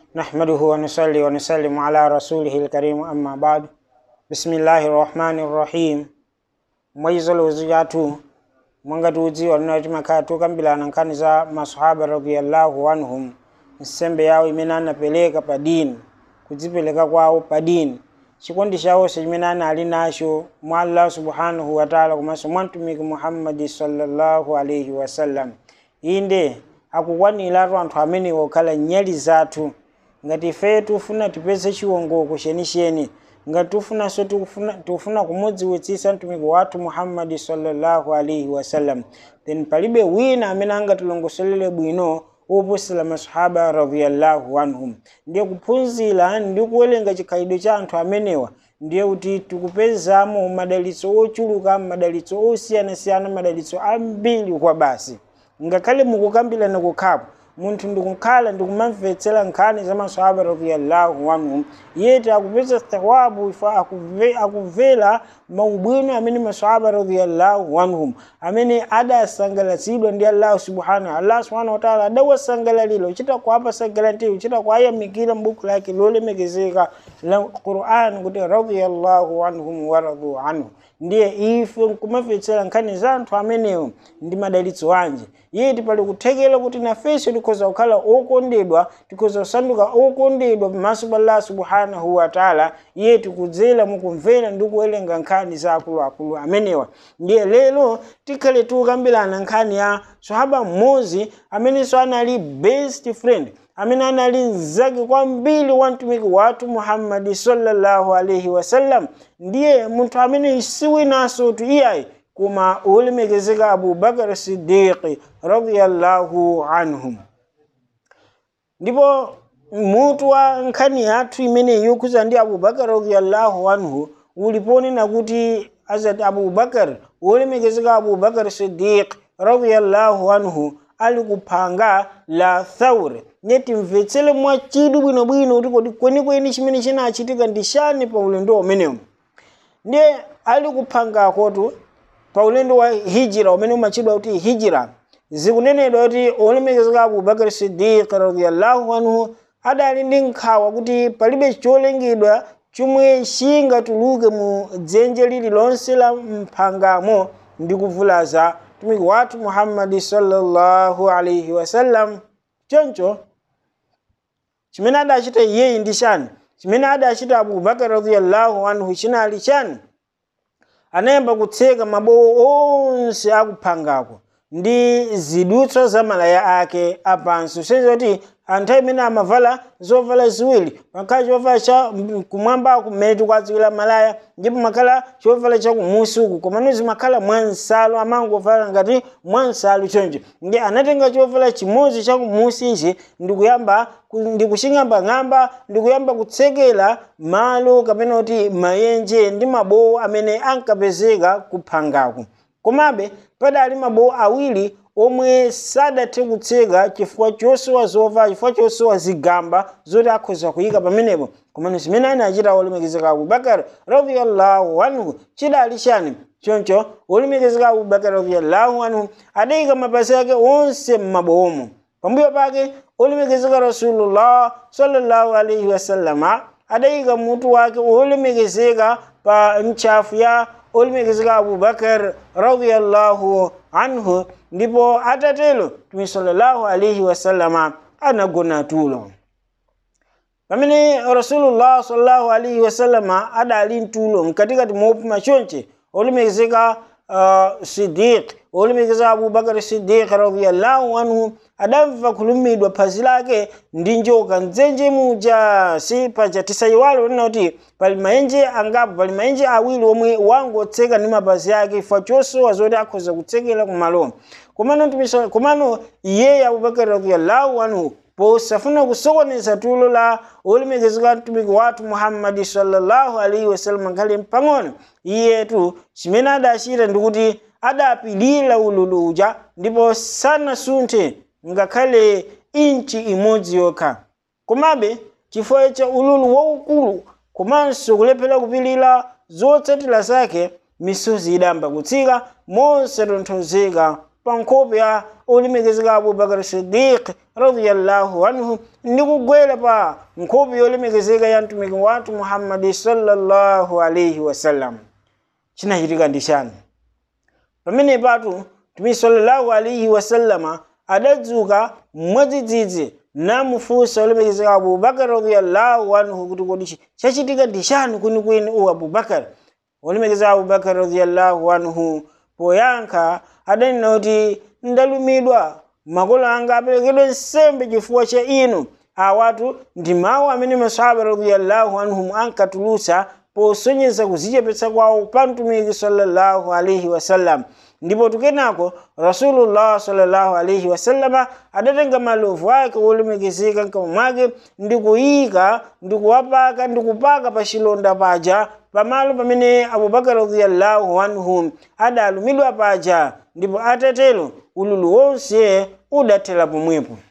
نحمده ونصلي ونسلم على رسوله الكريم أما بعد بسم الله الرحمن الرحيم mwaizo wezijatu mwanga tuudziwa linati makhala tukambirana nkhani za masahaba radiyallahu anhum nsembe yawo imene anapereka pa dini kudzipereka kwawo pa dini chikondi chawonse chimene anali nacho mwa allah subhanahu wataala komanso mwa mtumiki muhammadi sallallahu alaihi wasallam inde akukwaniratu anthu amenewo okhala nyali zathu ngati ife tufuna tipeze chiwongoko chenicheni ngati tufunanso tikufuna tikufuna kumudziwitsitsa mtumiki wathu muhammadi sallallahu alaihi wasallam then palibe wina amene angatilongosolere bwino woposera masahaba radiyallahu anhum ndiye kuphunzira ndi kuwerenga chikhalidwe cha anthu amenewa ndiye kuti tikupezamo madalitso ochuluka madalitso osiyanasiyana madalitso ambiri kwa basi ngakhale mukukambirana kukhapo munthu ndikukhala ndikumamvetsera nkhani za masahaba radiyallahu anhum yeti akupeza thawabu ifa akuve, akuvera maubwino amene masahaba radiyallahu anhum amene adasangalatsidwa ndi allah subhanahu allah subhanahu wataala adawasangalalira uchita kuapasa garanti uchita kuayamikira m'buku lake lolemekezeka la quran kuti radiyallahu anhum waradu anhu ndiye ife nkumamvetsera nkhani za anthu amenewo ndi madalitso anje yeti pali kuthekera kuti nafenso tikhoza kukhala okondedwa tikhoza kusanduka okondedwa pamaso pa allah subhanahu wataala yeti kudzera mukumvera ndi kuwerenga nkhani za akuluakulu amenewa ndiye lero tikhale tikukambirana nkhani ya sahaba mmodzi amenenso anali best friend amene anali mzake kwambiri wa mtumiki wathu muhammadi sallallahu alaihi wasallam ndiye munthu amene siwinanso tu iyayi koma ulemekezeka abubakar sidiqi radiyallahu anhum ndipo mutu wa nkhani yathu imeneyi yokhuza ndi abubakar radiyallahu anhu uliponena kuti azati abubakar ulemekezeka abubakar sidiq radiyallahu anhu ali kuphanga la thaure neti mvetsere mwachidwi bwinobwino kuti kodi kwenikweni chimene chinachitika ndi chani pa ulendo umenewu ndiye ali kuphangakotu pa ulendo wa hijira umene umachidwa kuti hijira zikunenedwa kuti olemekezeka abubakar sidiq radiyallahu anhu adali ndi nkhawa kuti palibe cholengedwa chomwe chingatuluke mu dzenje lililonse la mphangamo ndi kuvulaza mtumiki wathu muhammadi sallallahu alaihi wasallam choncho chimene adachita iyeyi ndi chani chimene adachita abubakar radiyallahu anhu chinali chani anayamba kutseka mabowo onse akuphangako ndi zidutswa za malaya ake apansi usenzera kuti anthu amene amavala zovala ziwiri makhala chovala cha kumwamba kumene tikudziwira malaya ndipo makhala chovala cha kumusi uku komano zimakhala mwansalu amangovala ngati mwansalu choncho ndi anatenga chovala chimodzi cha kumusi ichi ndikuyamba ndikuching'ambang'amba ndikuyamba kutsekera malo kapena kuti mayenje ndi mabowo amene ankapezeka kuphangaku komabe padali mabowo awiri omwe sadathe kutseka chifukwa chosowa zovala chifukwa chosowa zigamba zoti akhoza kuyika pamenepo komano zimene anachita olemekezeka abubakar radiyallahu anhu chidali chani choncho olemekezeka abubakar radiyallahu anhu adayika mapazi ake onse m'mabowomo pambuyo pake olemekezeka rasulullah sallallahu alaihi wasallama adayika mutu wake olemekezeka pa ntchafu ya olemekezeka abubakar radiyallahu anhu ndipo atatelo mtume sallallahu alaihi wasallama anagona tulo pamene rasulullah sallallahu alaihi wasallama adali mtulo mkatikati mopuma chonche olemekezeka uh, sidiq olemekezeka abubakar sidiq radiyallahu anhu adamva kulumidwa phazi lake ndi njoka mdzenje muja si paja tisayiwale kunena kuti pali maenje angapo pali maenje awiri omwe wangotseka ndi mapazi ake chifukwa chosowa zoti akhoza kutsekera kumalo komano komano iyeyo abubakar radiyallahu anhu posafuna kusokoneza tulo la olemekezeka mtumiki wathu muhammadi sallallahu alaihi wasallam ngakhale mpang'ono iyetu chimene adachita ndikuti adapilira ululu uja ndipo sanasunthe ngakhale inchi imodzi yokha komabe chifukwa cha ululu waukulu komanso kulephera kupilira zotsatira zake misozi idamba kutsika mosatonthozeka pa nkhope ya olemekezeka abubakar sidiq radiyallahu anhu ndi kugwera pa nkhope yolemekezeka ya mtumiki wathu muhammadi sallallahu alaihi wasallam chinachitika ndi chani pamene patu mtumiki sallallahu alaihi wasallama adadzuka mwadzidzidzi namufunsa olemekezeka abubakar radiyallahu anhu kuti kodi chachitika ndi chani kwinikwini u abubakar olemekezeka abubakar radiyallahu anhu poyankha adanena kuti ndalumidwa makolo anga aperekedwe nsembe chifukwa cha inu awatu ndi mawu amene masahaba radiyallahu anhum ankatulutsa posonyeza kuzichepetsa kwawo pa mtumiki sallallahu alaihi wasallam ndipo tukenako rasulullah sallallahu alaihi wasallama adatenga malovu ake olemekezeka mkamwa mwake ndi kuyika ndi kuwapaka ndi kupaka pa chilonda paja pamalo pamene abubakar radiyallahu anhu adalumidwa paja ndipo atatero ululu wonse udathera pomwepo